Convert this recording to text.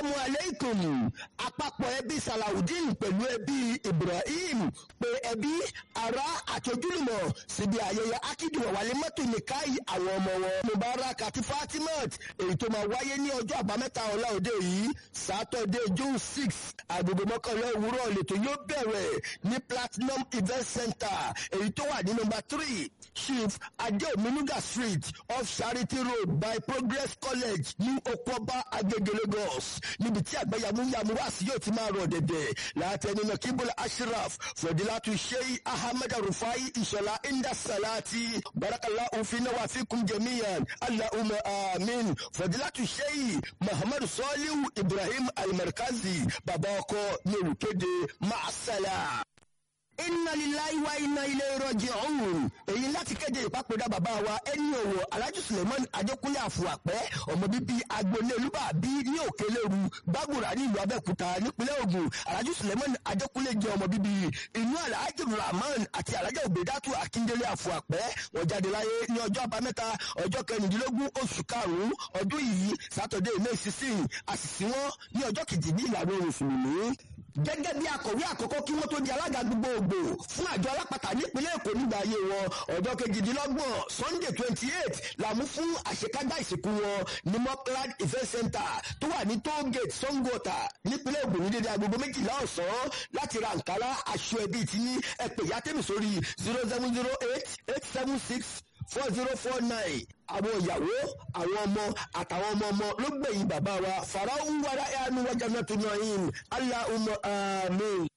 asalaamu aleykum àpapọ̀ ẹbí salawudeen pẹ̀lú ẹbí ibrahim pé ẹbí ará àti ojúlùmọ̀ síbi ayẹyẹ akíndùn wàlé mọ́tò nìkáyì àwọn ọmọ wọn mubarak àti fatimat èyí tó máa wáyé ní ọjọ́ àbámẹ́ta ọ̀la òde yìí sátọ̀dẹ̀ june six agogo mọ́kànlá òwúrọ̀ lẹ́tọ̀ yóò bẹ̀rẹ̀ ní platinum event center èyí tó wà ní nọmba three chief adeominuga street off charity road by progress college ní okoba agege lagos níbi tí àgbẹ̀yàmúyàmú wá sí yóò ti máa rọ̀ dẹ̀dẹ̀ látẹnu nakibul ashraf fọdílátù sheyi ahmed rufai ìṣọ̀lá inda salati barakala òfin wa fikum jamiyan allahumma amin fọdílátù sheyi muhammadu salihu ibrahim almarkazi bàbá ọkọ ní olùkéde maasala inna lillahi wa inna ilayhi raji'un èyí láti kéde ìpapòdà bàbá wa ẹni òwò alhaji suleiman adékúnlé àfùwàpẹ́ ọmọ bíbí agboolé olúbàbí ní òkèlérú gbàgbóra ní ìlú abẹ́òkúta nípínlẹ̀ ògùn alhaji suleiman adékúnlé jẹ́ ọmọ bíbí inú alhaji rahman àti alhaji obedatu akíndélé àfùwàpẹ́ wọ́n jáde láyé ní ọjọ́ àbámẹ́ta ọjọ́ kẹrìndínlógún oṣù karùn-ún ọdún yìí sátọ̀dẹ̀ may sixteen àṣìṣí wọn ní ọjọ́ kejì ní ìlànà mùsùlùmí gẹ́gẹ́ bí akọ̀wé àkọ́kọ́ kí wọ́n tó di alága gbogbogbò fún àjọ alápàtà nípínlẹ̀ èkó nígbà ayé wọn ọjọ́ kejìdínlọ́gbọ̀n sunday twenty eight làmú fún àṣekágbá ìsìnkú wọn ní mokland event center tó wà ní toll gate songota nípínlẹ̀ ògùn ní dédé agogo méjìlá ọ̀sán láti ra nkàrà aṣọ ẹbí tí ní ẹ̀pẹ̀ yàtẹ̀mí sórí zero seven zero eight eight seven six four zero four nine àwọn ìyàwó àwọn ọmọ àtàwọn ọmọ ọmọ ló gbẹ̀yìn bàbá wa farao ń wára ẹ̀ ànú wájà náà tó náà yín allahumma amin.